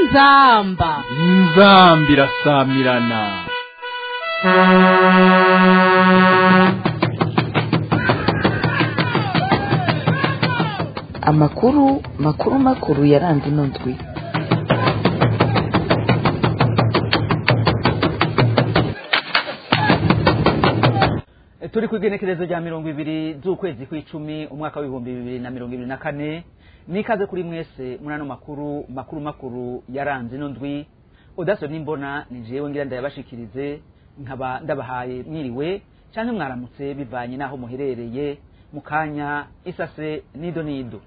inzamba inzambi irasamirana amakuru makuru makuru yaranze ino ndwi turi ku igenekerezo rya mirongo ibiri z'ukwezi kw'icumi umwaka w'ibihumbi bibiri na mirongo ibiri na kane nikaze kuri mwese muri ano makuru makuru makuru yaranze ino ndwi udaso n'imbona ni jewe ngira ndayabashikirize nkaba ndabahaye mwiriwe cyangwa mwaramutse bivanye n'aho muherereye mu kanya isase nido nido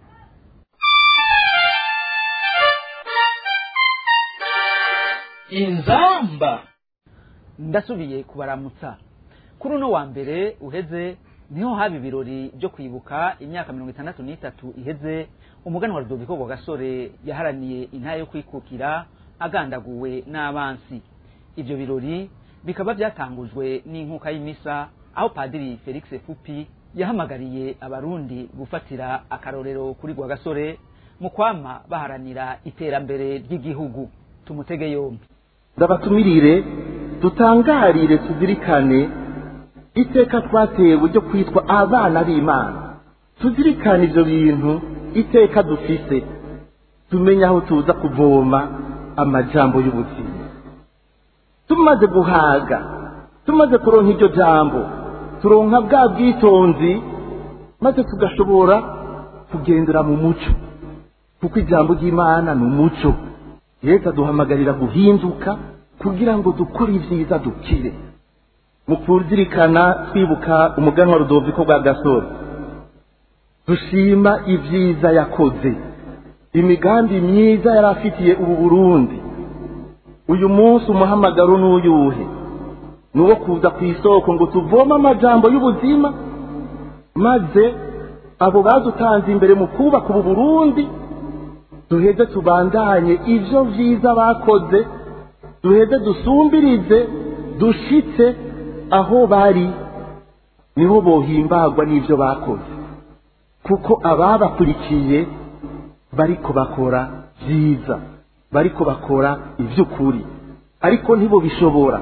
inzamba ndasubiye kubaramutsa kuri uno wa mbere uheze niho haba ibirori byo kwibuka imyaka mirongo itandatu n'itatu iheze umuganwa rudoviko wa gasore yaharaniye intara yo kwikukira agandaguwe n'abansi ibyo birori bikaba byatangujwe n'inkuka y'imisa aho padiri felix fupi yahamagariye abarundi gufatira akarorero kuri gwa gasore mu kwama baharanira iterambere ry'igihugu tumutege yombi ndabatumirire dutangarire tuzirikane iteka twatewe ryo kwitwa abana b'imana tuzirikane ibyo bintu iteka dufise tumenye aho tuza kuvoma amajambo y'ubuzima tumaze guhaga tumaze kuronka iryo jambo turonka bwa bwitonzi maze tugashobora kugendera mu muco kuko ijambo ry'imana ni umuco yesu aduhamagarira guhinduka kugira ngo dukore ibyiza dukire mu kuzirikana twibuka umuganwa rudoviko bwa gasore dushima ibyiza yakoze imigambi myiza yari afitiye ubu burundi uyu munsi umuhamagaro n'uyuhe ni uwo kuza ku isoko ngo tuvome amajambo y'ubuzima maze abo badutanze imbere mu kubaka ubu burundi duheze tubandanye ibyo byiza bakoze duheze dusumbirize dushitse aho bari niho bohimbagwa n'ibyo bakoze kuko ababakurikiye bariko bakora byiza bariko bakora iby'ukuri ariko ntibo bishobora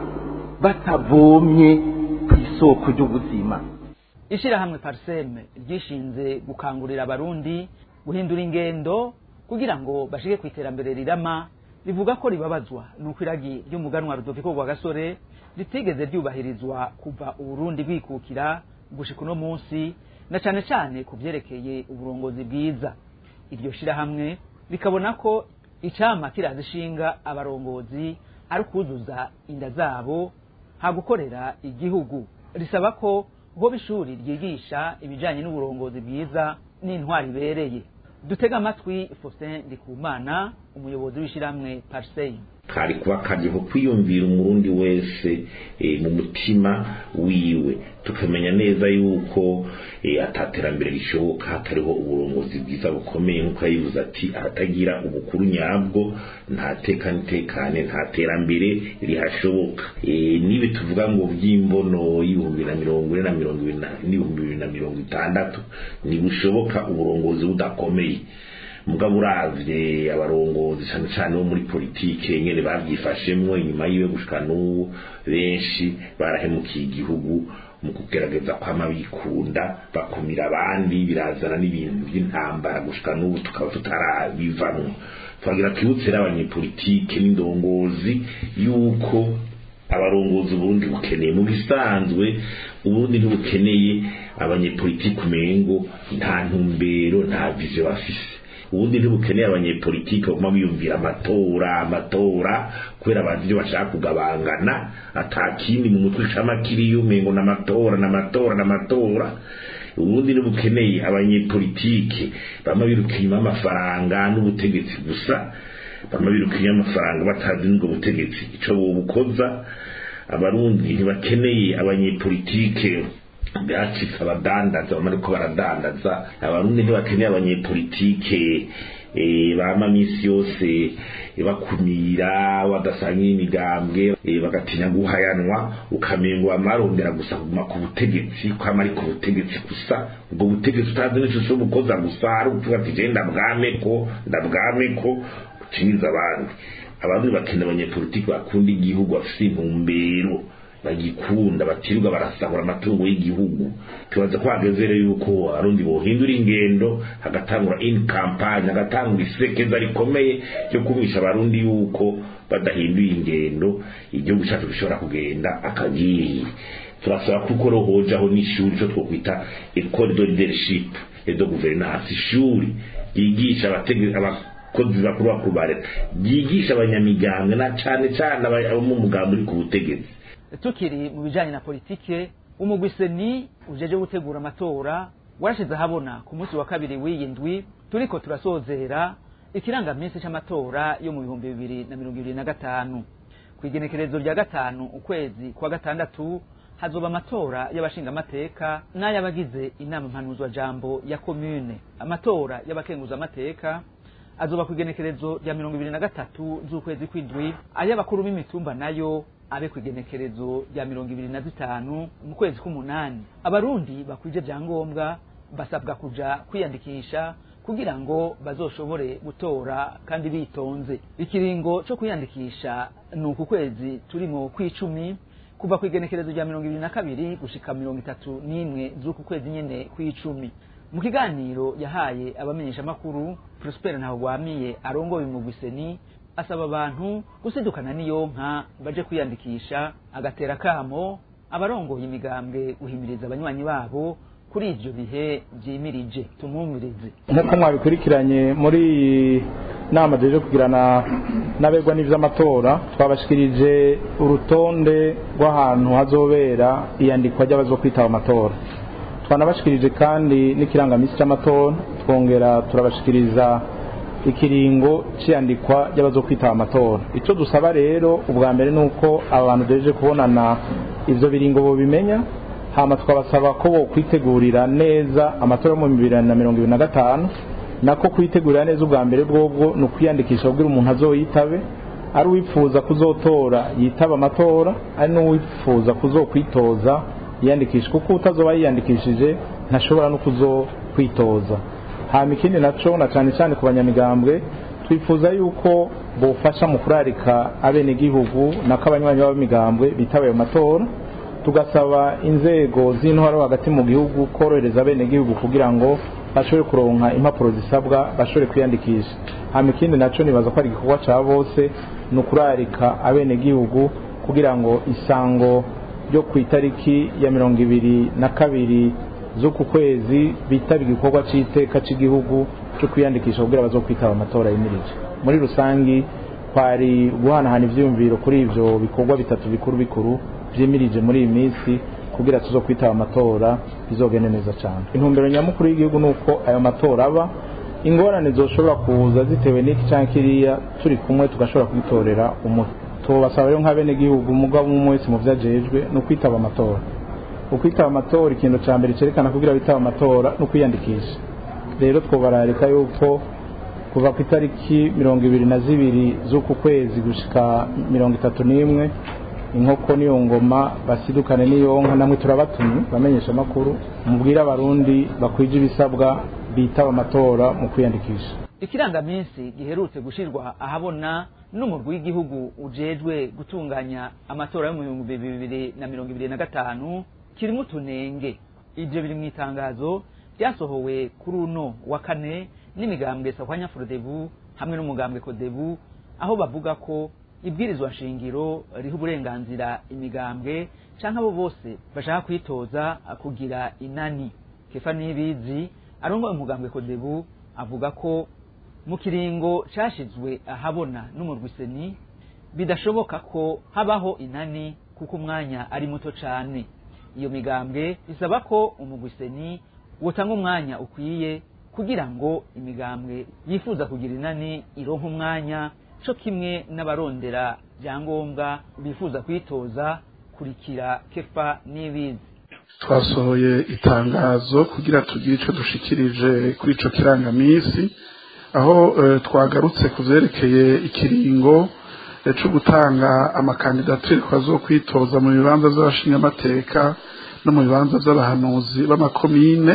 batavomye ku isoko ry'ubuzima ishyirahamwe pariseme ryishinze gukangurira abarundi guhindura ingendo kugira ngo bashike ku iterambere rirama rivuga ko ribabazwa nuko iragi ry'umuganwa rudoviko rwa gasore ritigeze ryubahirizwa kuva uburundi bwikukira gushika uno munsi na cane cane ku vyerekeye uburongozi bwiza iryo shirahamwe rikabona ko icama kiraza ishinga abarongozi ari ukuzuza inda zabo ha gukorera igihugu risaba ko hoba ishuri ryigisha ibijanye n'uburongozi bwiza n'intwari ibereye dutega amatwi Faustin Ndikumana umuyobozi w'ishyirahamwe Parsei kari kuba kariho kwiyumvira umurundi wese e, mu mutima wiwe tukamenya neza yuko e, ataterambere rishoboka hatariho uburongozi bwiza bukomeye nk'uko yayivuze ati ahatagira ubukuru nyabwo nta teka nitekane nta terambere rihashoboka e, nibe tuvuga ngo by'imbono y'ibihumbi na mirongo ine na mirongo ibiri n'ibihumbi bibiri na mirongo itandatu ntibushoboka uburongozi budakomeye mugabo uravye abarongozi cyane cyane bo muri politike nyene bavyifashemwo inyuma yiwe gushika n'ubu benshi barahemukiye igihugu mu kugerageza kwama bikunda bakumira abandi birazana n'ibintu by'intambara gushika n'ubu tukaba tutarabivamwo twagira twibutse abanyepolitike n'indongozi yuko abarongozi uburundi bukeneye mu bisanzwe uburundi ntibukeneye abanyepolitike umengo nta ntumbero nta vision bafise ubundi ntibukeneye abanyepolitike baguma biyumvira amatora amatora kubera bazi ibyo bashaka kugabangana atakindi mu mutwe cama kiriyo umengo n'amatora n'amatora n'amatora ubundi ntibukeneye abanyepolitike bama biruka inyuma y'amafaranga n'ubutegetsi gusa bama biruka inyuma y'amafaranga batazi n'ubwo butegetsi ico bobukoza abarundi ntibakeneye abanyepolitike byacitse abadandaza bamwe ariko baradandaza abarundi ntibakeneye abanyepolitike bama minsi yose bakumira badasangira imigambwe bagatinya guhayanwa ukamengo bamarondera gusa kuguma ku butegetsi kwama ari ku butegetsi gusa ubwo butegetsi utazi n'icyo cyo bukoza gusa ari ukuvuga ati je ndabwameko ndabwameko uciniza abandi abarundi bakeneye abanyepolitiki bakunda igihugu bafite intumbero bagikunda batirirwa barasahura amatungo y'igihugu tubaza ko hageze rero yuko abarundi bohindura ingendo hagatangura in campagne hagatangura isekeza rikomeye ryo kumvisha abarundi yuko badahinduye ingendo igihugu cyacu gishobora kugenda akagiye turasaba kuko rohojaho n'ishuri cyo twokwita ecole de leadership et de gouvernance ishuri ryigisha abategetsi abakozi bakuru bakuru ba leta ryigisha abanyamigambwe na cane cane abo mu mugambi uri ku butegetsi tukiri mu bijanye na politike umugwi seni ujeje gutegura amatora warashize ahabona ku munsi wa kabiri w'iyi ndwi turiko turasozera ikirangaminsi c'amatora yo mu bihumbi bibiri na mirongo ibiri na gatanu ku igenekerezo rya gatanu ukwezi kwa gatandatu hazoba amatora y'abashingamateka n'ay'abagize inama mpanuzwajambo ya komune amatora y'abakenguzamateka azoba ku igenekerezo rya mirongo ibiri na gatatu z'ukwezi kw'indwi ay'abakuru b'imitumba nayo abe ku igenekerezo rya mirongo ibiri na zitanu mu kwezi k'umunani abarundi bakwije vyangombwa basabwa kuja kwiyandikisha kugira ngo bazoshobore gutora kandi bitonze ikiringo co kwiyandikisha ni uku kwezi turimo kw'icumi kuva ku igenekerezo rya mirongo ibiri na kabiri gushika mirongo itatu n'imwe z'uku kwezi nyene kw'icumi mu kiganiro yahaye abamenyeshamakuru prosper ntahogwamiye arongoye umugwiseni asaba abantu gusidukana n'iyonka baje kwiyandikisha agatera kamo abarongoye imigambwe guhimiriza abanywanyi babo kuri ivyo bihe vyimirije tumwumvirize nk'uko mwabikurikiranye muri iyi nama jeje kugirana n'abegwa n'ivy'amatora twabashikirije urutonde rw'ahantu hazobera iyandikwa ry'abazo kwitaba amatora twanabashikirije kandi n'ikirangamisi c'amatora twongera turabashikiriza ikiringo c'iyandikwa ry'abazo kwitaba amatora ico dusaba rero ubwa mbere ni uko aba bantu duhejeje kubonana ivyo biringo bobimenya hama twabasaba ko bo kwitegurira neza amatora yo mu bibiri na mirongo ibiri na gatanu nako kwitegurira neza ubwa mbere bwobwo ni ukwiyandikisha kugira umuntu azoyitabe ari uwifuza kuzotora yitaba amatora ari n'uwifuza kuzokwitoza yiyandikisha kuko utazoba yiyandikishije ntashobora no kuzokwitoza hama ikindi naco na cane cane ku banyamigambwe twifuza yuko bofasha mu kurarika abenegihugu nako abanywanyi b'abamigambwe bitaba ayo matora tugasaba inzego z'intwaro hagati mu gihugu korohereza abenegihugu kugira ngo bashobore kuronka impapuro zisabwa bashobore kwiyandikisha hama ikindi naco nibaza ko ari igikorwa ca bose ni ukurarika abenegihugu kugira ngo isango ryo ku itariki ya mirongo ibiri na kabiri z'uku kwezi bitaba igikorwa c'iteka c'igihugu cyo kwiyandikisha kugira bazokwitaba amatora yimirije muri rusangi kwari guhanahana ivyiyumviro kuri ivyo bikorwa bitatu bikuru bikuru vyimirije muri iyi minsi kugira tuzo kwitaba amatora bizogende neza cyane intumbero nyamukuru y'igihugu nuko ayo matora aba ingorane zoshobora kuza zitewe n'iki canke kiriya turi kumwe tugashobora kubitorera umuti tubasaba rero nk'abenegihugu umugabo umwe wese mu vyajejwe ni ukwitaba amatora ukwitaba amatora ikintu ca mbere cerekana kugira bitaba amatora ni ukwiyandikisha rero twobararika yuko kuva ku itariki mirongo ibiri na zibiri z'uku kwezi gushika mirongo itatu n'imwe inkoko niyo ngoma basidukane niyo nka namwe turabatumye bamenyesha amakuru mubwire abarundi bakwije ibisabwa bitaba amatora mu kwiyandikisha ikirangaminsi giherutse gushirwa ahabona n'umurwi w'igihugu ujejwe gutunganya amatora yo mu bihumbi bibiri na mirongo ibiri na gatanu kirimo utunenge ivyo biri mu itangazo ryasohowe kuri uno wa kane n'imigambwe sahwanya frodebu hamwe n'umugambwe kodebu aho bavuga ko ibwirizwa nshingiro riha uburenganzira imigambwe canke abo bose bashaka kwitoza kugira inani kefa nibizi arongoye umugambwe kodebu avuga ko mu kiringo cashizwe ahabona n'umurwiseni bidashoboka ko habaho inani kuko umwanya ari muto cane iyo migambwe isaba ko umugwiseni wotanga umwanya ukwiye kugira ngo imigambwe yifuza kugira inani ironka umwanya co kimwe n'abarondera byangombwa bifuza kwitoza kurikira kefa n'ibizi twasohoye itangazo kugira tugire icyo dushikirije kuri ico kirangamisi aho twagarutse ku vyerekeye ikiringo cyo gutanga amakandidatire kwazo kwitoza mu bibanza by'abashingamateka no mu bibanza by'abahanuzi b'amakomine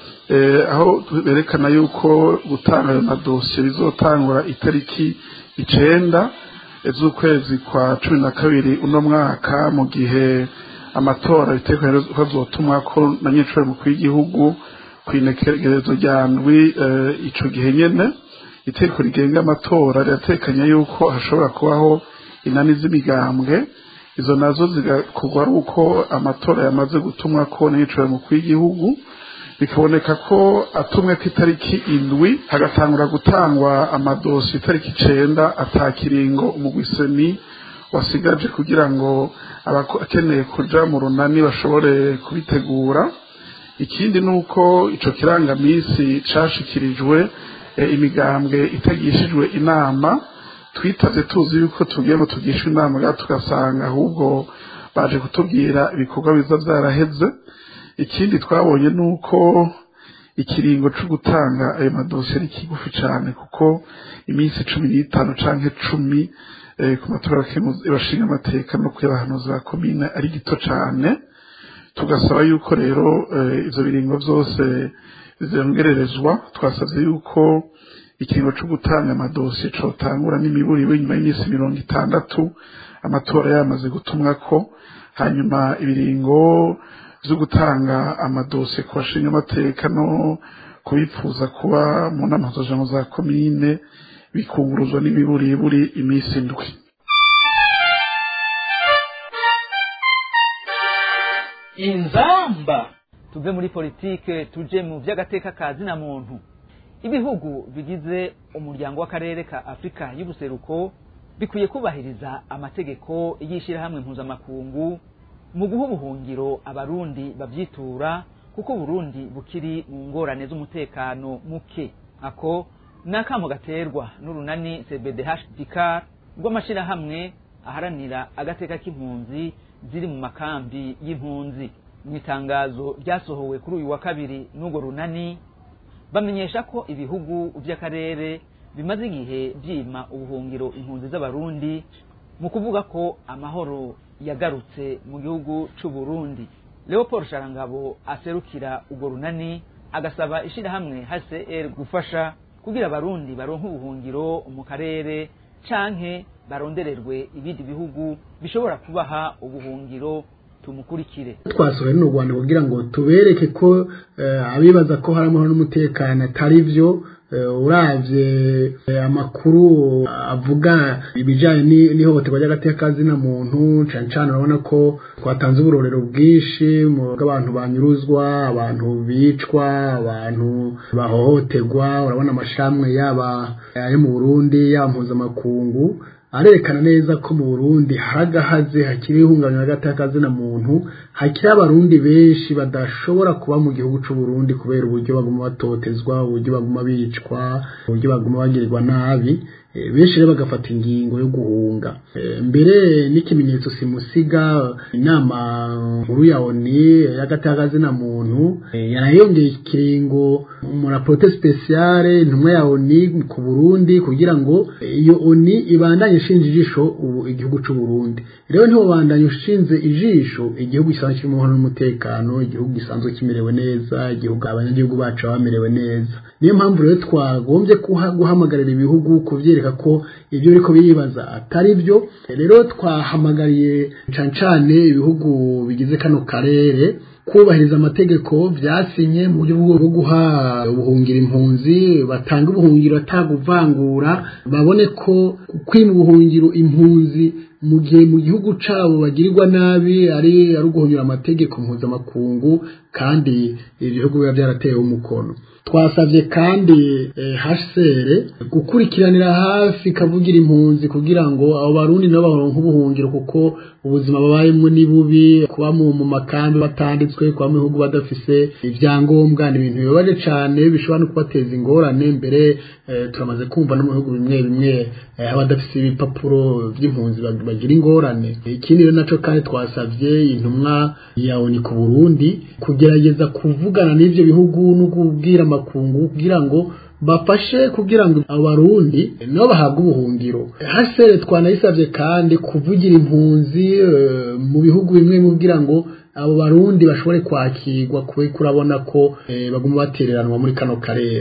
aho berekana yuko gutanga ayo madosiye bizotangura itariki icenda z'ukwezi kwa cumi na kabiri uno mwaka mu gihe amatora bitekerezo ko azotumwa ko na nyinshi mukuru w'igihugu ku inekerezo rya ndwi ico gihe nyene itegeko rigenga amatora riratekanya yuko hashobora kubaho inani z'imigambwe izo nazo zigakorwa ari uko amatora yamaze gutumwa ko na nyinshi mukuru w'igihugu bikaboneka ko atumwe ku itariki indwi hagatangura gutangwa amadosi itariki icenda atakiringo umugwiseni wasigaje kugira ngo abakeneye kuja mu runani bashobore kubitegura ikindi ni uko ico kirangamisi cashikirijwe imigambwe itagishijwe inama twitavye tuzi yuko tugiye ngo tugishwe inama ga tugasanga ahubwo baje kutubwira ibikorwa biza vyaraheze ikindi twabonye ni uko ikiringo cyo gutanga ayo madosiye ari kigufi cyane kuko iminsi cumi n'itanu cyangwa cumi ku matora bashinga amateka no kuyabahanuza ba komine ari gito cyane tugasaba yuko rero ibyo biringo byose bizongererezwa twasabye yuko ikiringo cyo gutanga amadosiye cyotangura n'imiburiwe nyuma y'iminsi mirongo itandatu amatora yamaze gutumwa ko hanyuma ibiringo zo gutanga amadosiye ku bashinga amateka no kubifuza kuba mu nama z'ijambo za komine bikunguruzwa n'imiburiburi iminsi indwi inzamba tuve muri politike tuje mu by'agateka ka zina muntu ibihugu bigize umuryango w'akarere ka afurika y'ubuseruko bikwiye kubahiriza amategeko y'ishyirahamwe mpuzamakungu mu guha ubuhungiro abarundi babyitura kuko uburundi bukiri mu ngorane z'umutekano muke ako ni akamo gaterwa n'urunani cbdh rw'amashyirahamwe aharanira agateka k'impunzi ziri mu makambi y'impunzi mu itangazo ryasohowe kuri uyu wa kabiri n'urwo runani bamenyesha ko ibihugu by'akarere bimaze igihe byima ubuhungiro impunzi z'abarundi mu kuvuga ko amahoro yagarutse mu gihugu cy'u Burundi Leopold Sharangabo aserukira urwo runani agasaba ishyirahamwe HCR gufasha kugira abarundi baronke ubuhungiro mu karere canke barondererwe ibindi bihugu bishobora kubaha ubuhungiro tumukurikire twasohoye n'u Rwanda kugira ngo tubereke ko abibaza ko hari amahoro n'umutekano atari byo uravye amakuru avuga ibijanye n'ihohoterwa ry'agateka zina muntu cane cane urabona ko twatanze uburorero bwinshi bw'abantu banyuruzwa abantu bicwa abantu bahohoterwa urabona amashamwe yaba ayo mu Burundi yaba mpuzamakungu arerekana neza ko mu Burundi haragahaze hakiri ihungabana ry'agateka zina muntu hakiri abarundi benshi badashobora kuba mu gihugu c'u Burundi kubera uburyo baguma batotezwa uburyo baguma bicwa uburyo baguma bagirirwa nabi benshi rero bagafata ingingo yo guhunga mbere n'ikimenyetso simusiga inama nkuru ya oni y'agatagazina muntu yarayongeye ikiringo mu raporte speciale intumwa ya oni ku Burundi kugira ngo iyo oni ibandanye ishinze ijisho ubu igihugu c'u Burundi rero niho bandanye ushinze ijisho igihugu gisanzwe kirimo amahoro n'umutekano igihugu gisanzwe kimerewe neza igihugu abanyagihugu bacu bamerewe neza niyo mpamvu rero twagombye guhamagarira ibihugu kuvyereka ko ibyo biriko biribaza atari byo rero twahamagariye cane cane ibihugu bigize kano karere kubahiriza amategeko byasinye mu buryo bwo guha ubuhungira impunzi batanga ubuhungiro ataguvangura babone ko kwima ubuhungiro impunzi mu gihe mu gihugu cabo bagirirwa nabi ari ari uguhonyura amategeko mpuzamakungu kandi ibihugu biba byaratewe umukono twasabye kandi HCR gukurikiranira hafi kavugira impunzi kugira ngo abo barundi nabo baronke ubuhungiro kuko ubuzima babayemo ni bubi kuba mu makambi batanditswe kuba mu bihugu badafise ibyangombwa ni ibintu bibabaje cyane bishobora no kubateza ingorane mbere turamaze kumva no mu bihugu bimwe bimwe abadafise ibipapuro by'impunzi bagira ingorane ikindi rero naco kandi twasabye intumwa ya ONU ku Burundi kugerageza kuvugana n'ivyo bihugu no kubwira amakungu kugira ngo bafashe kugira ngo abo barundi nabo bahabwe ubuhungiro hasere twanayisabye kandi kuvugira impunzi mu bihugu bimwe kugira ngo abo barundi bashobore kwakirwa kwe kurabona ko baguma batereranwa muri kano karere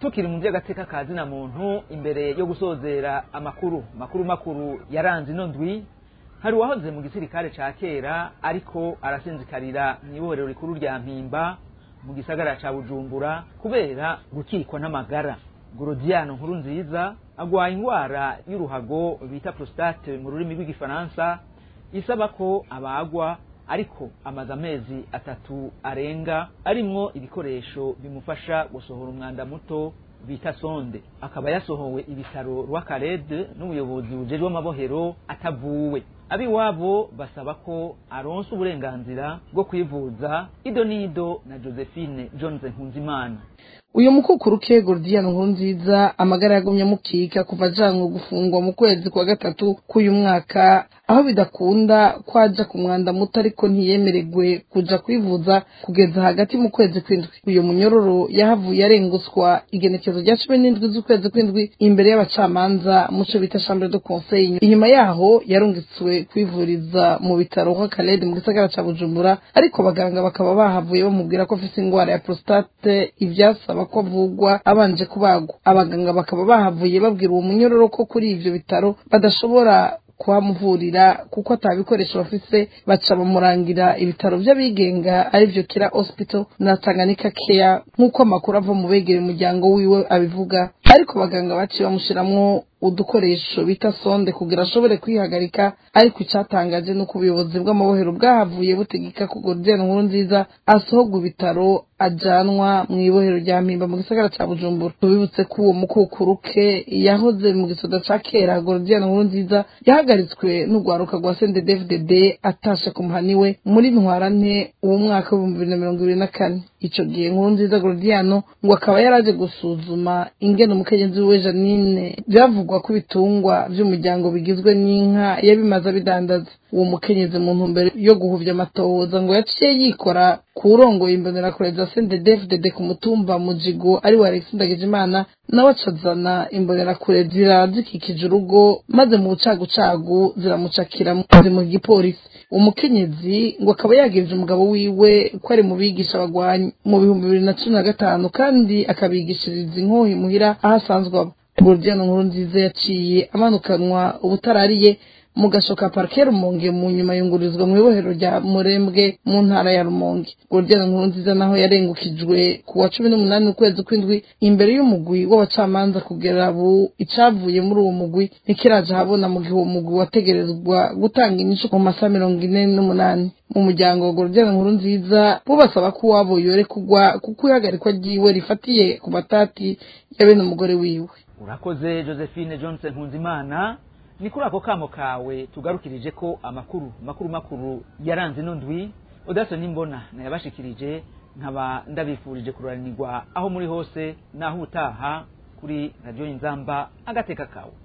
tukiri mu by'agateka ka zina muntu imbere yo gusozera amakuru makuru makuru yaranze ino ndwi hari uwahoze mu gisirikare ca kera ariko arasinzikarira mu ibohero rikuru rya mpimba mu gisagara ca bujumbura kubera gukikwa n'amagara gorodiano nkuru nziza agwaye indwara y'uruhago bita prostate mu rurimi rw'igifaransa isaba ko abagwa ariko amaze amezi atatu arenga arimwo ibikoresho bimufasha gusohora umwanda muto bita sonde akaba yasohowe ibitaro rw'akarede n'ubuyobozi bujejwe amabohero atavuwe abiwabo basaba ko aronsa uburenganzira bwo kwivuza ido n'ido na josephine jones nkunzimana uyu mukukuru ke gordiano nkurunziza amagara yagumye amukika kuva ajanwe gufungwa mu kwezi kwa gatatu k'uyu mwaka aho bidakunda ko aja ku mwanda muto ariko ntiyemeregwe kuja kwivuza kugeza hagati mu kwezi kw'indwi uyu munyororo yahavuye arenguswa igenekezo rya cumi n'indwi z'ukwezi kw'indwi imbere y'abacamanza muco bita chambre de conseil inyuma yaho yarungitswe kwivuriza mu bitaro kw'akarede mu gisagara ca bujumbura ariko abaganga bakaba bahavuye bamubwira ko afise ingwara ya prostate ivyasaba ko avugwa abanje kubagwa abaganga bakaba bahavuye babwira uwo munyororo ko kuri ivyo bitaro badashobora kuhamuvurira kuko atabikoresho bafise baca bamurangira ibitaro vy'abigenga arivyo kira hospital na tanganyika care nk'uko amakuru ava mu begera umuryango wiwe abivuga ariko abaganga baciye bamushiramwo udukoresho bita sonde kugira ashobore kwihagarika ariko icyatangaje ni uko ubuyobozi bw'amabohero bwahavuye butegeka ko gordiano nkuru nziza asohorwa ibitaro ajanwa mu ibohero rya mpimba mu gisagara ca bujumbura tubibutse ko uwo mukukuru ke yahoze mu gisoda ca kera gordiano nkuru nziza yahagaritswe n'urwaruka rwa sendedefdd atashe ku muhani we muri ntwarante uwo mwaka w'ibihumbi bibiri na mirongo ibiri na kane ico gihe nkuru nziza gordiano ngo akaba yaraje gusuzuma ingene umukenyezi wiwe janine byavugwa ko ibitungwa vy'umuryango bigizwe n'inka yabimaze abidandaza uwo mukenyezi mu ntumbero yo guhuvya amatohoza ngo yaciye yikora ku urongoye imbonerakure za sendedefdd ku mutumba mujigo ari wa alexi ndagijimana nawe acazana imbonerakure zira zikikije urugo maze mu bucagucagu ziramucakira mu gipolisi umukenyezi ngo akaba yagirije umugabo wiwe ko ari mu bigisha abagwanyi mu bihumbi bibiri na cumi na gatanu kandi akabigishiriza inkoho imuhira aho asanzwe aba gordiano nkuru nziza yaciye amanukanwa ubutarariye mu gashoka parike rumonge mu nyuma yungururizwa mu ibohero rya murembwe mu ntara ya rumonge gordiano nkuru nziza naho yarengukijwe ku wa cumi n'umunani ukwezi kw'indwi imbere y'umugwi w'abacamanza kugera ubu icavuye muri uwo mugwi ntikiraje ahabona mu gihe uwo mugwi wategerezwa gutanga inyishu mu masaha mirongo ine n'umunani mu muryango wa gordiano nkuru nziza bo basaba ko uwabo yore kugwa kuko ihagarikwa ryiwe rifatiye ku matati ya bene umugore wiwe urakoze josephine johnson nkunzimana ni kuri ako kamo kawe tugarukirije ko amakuru makuru makuru yaranze ino ndwi udaso n'imbona nayabashikirije nkaba ndabifurije kururanirwa aho muri hose naho utaha kuri radiyo inzamba agateka kawe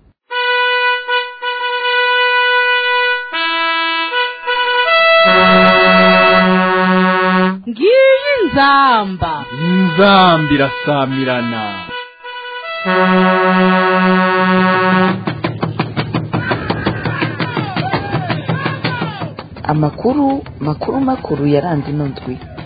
ngiyi nzamba inzamba irasamirana amakuru makuru makuru yaranze ino ndwi